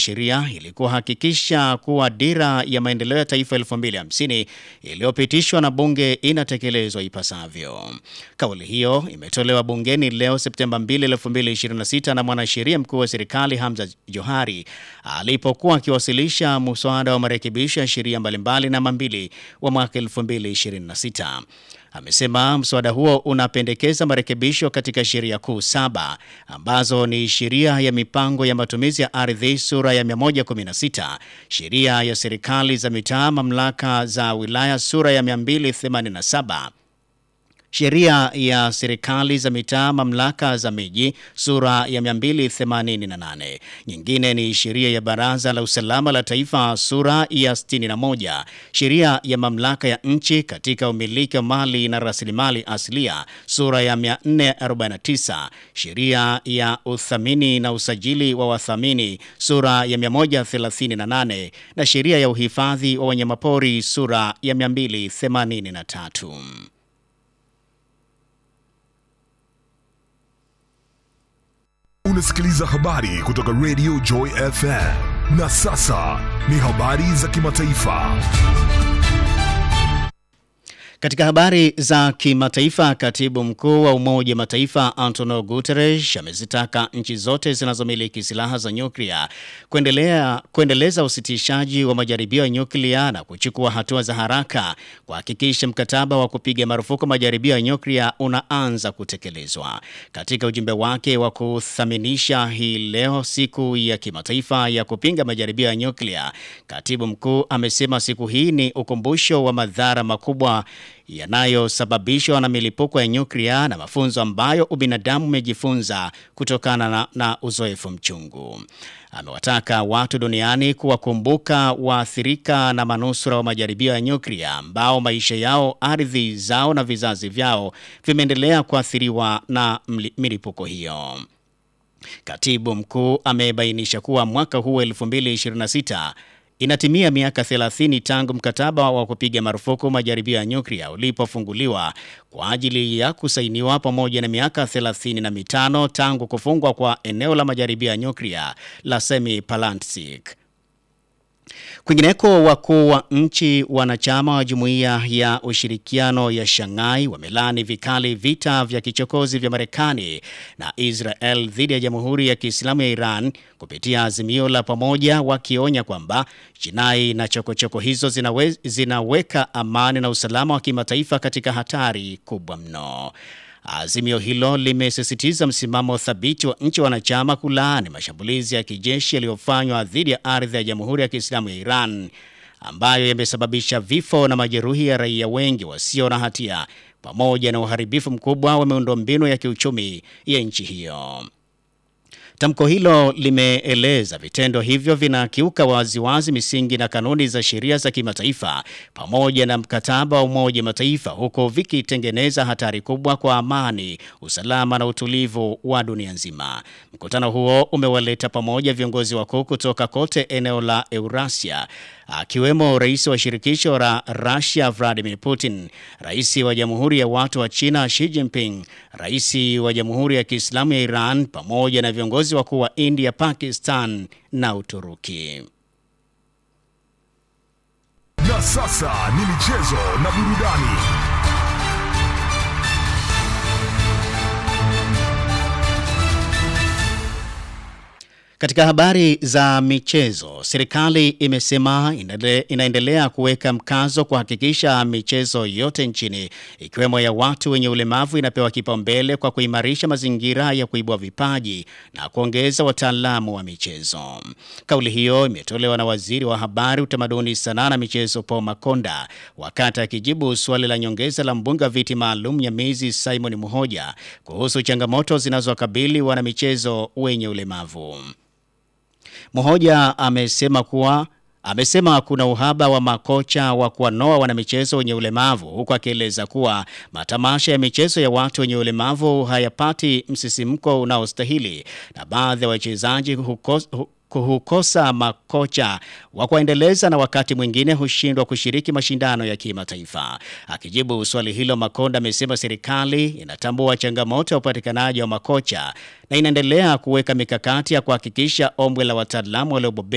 sheria ili kuhakikisha kuwa dira ya maendeleo ya taifa 2050 iliyopitishwa na bunge inatekelezwa ipasavyo. Kauli hiyo imetolewa bungeni leo Septemba 2, 2026 na mwanasheria mkuu wa serikali Hamza Johari alipokuwa akiwasilisha muswada wa marekebisho ya sheria mbalimbali namba 2 wa mwaka 2026. Amesema mswada huo unapendekeza marekebisho katika sheria kuu saba ambazo ni sheria ya mipango ya matumizi ya ardhi sura ya 116, sheria ya serikali za mitaa mamlaka za wilaya sura ya 287 sheria ya serikali za mitaa mamlaka za miji sura ya 288. Nyingine ni sheria ya baraza la usalama la taifa sura ya 61, sheria ya mamlaka ya nchi katika umiliki wa mali na rasilimali asilia sura ya 449, sheria ya uthamini na usajili wa wathamini sura ya 138 na sheria ya uhifadhi wa wanyamapori sura ya 283. Unasikiliza habari kutoka Radio Joy FM. Na sasa ni habari za kimataifa. Katika habari za kimataifa, katibu mkuu wa Umoja wa Mataifa Antonio Guterres amezitaka nchi zote zinazomiliki silaha za nyuklia kuendelea kuendeleza usitishaji wa majaribio ya nyuklia na kuchukua hatua za haraka kuhakikisha mkataba wa kupiga marufuku majaribio ya nyuklia unaanza kutekelezwa. Katika ujumbe wake wa kuthaminisha hii leo siku ya kimataifa ya kupinga majaribio ya nyuklia, katibu mkuu amesema siku hii ni ukumbusho wa madhara makubwa yanayosababishwa na milipuko ya nyuklia na mafunzo ambayo ubinadamu umejifunza kutokana na, na uzoefu mchungu. Amewataka watu duniani kuwakumbuka waathirika na manusura wa majaribio ya nyuklia ambao maisha yao, ardhi zao na vizazi vyao vimeendelea kuathiriwa na milipuko hiyo. Katibu mkuu amebainisha kuwa mwaka huu 2026 inatimia miaka 30 tangu mkataba wa kupiga marufuku majaribio ya nyuklia ulipofunguliwa kwa ajili ya kusainiwa pamoja na miaka 35 tangu kufungwa kwa eneo la majaribio ya nyuklia la Semipalatinsk. Kwingineko, wakuu wa nchi wanachama wa jumuiya ya ushirikiano ya Shanghai wamelani vikali vita vya kichokozi vya Marekani na Israel dhidi ya Jamhuri ya Kiislamu ya Iran kupitia azimio la pamoja, wakionya kwamba jinai na chokochoko hizo zinawe, zinaweka amani na usalama wa kimataifa katika hatari kubwa mno. Azimio hilo limesisitiza msimamo thabiti wa nchi wanachama kulaani mashambulizi ya kijeshi yaliyofanywa dhidi ya ardhi ya Jamhuri ya Kiislamu ya Iran ambayo yamesababisha vifo na majeruhi ya raia wengi wasio na hatia pamoja na uharibifu mkubwa wa miundombinu ya kiuchumi ya nchi hiyo. Tamko hilo limeeleza vitendo hivyo vinakiuka waziwazi misingi na kanuni za sheria za kimataifa pamoja na mkataba wa Umoja Mataifa, huku vikitengeneza hatari kubwa kwa amani, usalama na utulivu wa dunia nzima. Mkutano huo umewaleta pamoja viongozi wakuu kutoka kote eneo la Eurasia akiwemo rais wa shirikisho la Russia Vladimir Putin, rais wa Jamhuri ya Watu wa China Xi Jinping, rais wa Jamhuri ya Kiislamu ya Iran pamoja na viongozi wakuu wa India, Pakistan na Uturuki. Na sasa ni michezo na burudani. Katika habari za michezo, serikali imesema inaendelea kuweka mkazo kuhakikisha michezo yote nchini ikiwemo ya watu wenye ulemavu inapewa kipaumbele kwa kuimarisha mazingira ya kuibua vipaji na kuongeza wataalamu wa michezo. Kauli hiyo imetolewa na Waziri wa Habari, Utamaduni, Sanaa na Michezo Paul Makonda wakati akijibu swali la nyongeza la mbunge wa viti maalum Nyamizi Simon Muhoja kuhusu changamoto zinazowakabili wanamichezo wenye ulemavu. Mhoja amesema kuwa amesema kuna uhaba wa makocha wa kuwanoa wanamichezo wenye ulemavu huku akieleza kuwa matamasha ya michezo ya watu wenye ulemavu hayapati msisimko unaostahili na baadhi ya wachezaji hukosa hukosa makocha wa kuendeleza na wakati mwingine hushindwa kushiriki mashindano ya kimataifa. Akijibu swali hilo, Makonda amesema serikali inatambua changamoto ya upatikanaji wa makocha na inaendelea kuweka mikakati ya kuhakikisha ombwe la wataalamu waliobobea